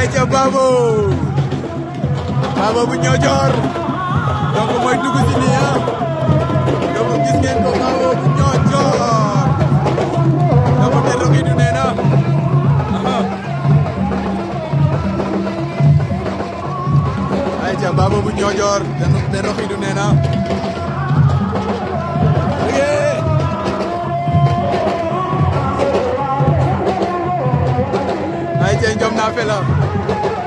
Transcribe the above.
ay ca Babo Babo bu Niodior donc mooy dugg si nii ah donc gis ngeen ko Babo bu Niodior donc te roxi du nee na ay ca Babo bu Niodior te roxi du nee na ay ca njom na fela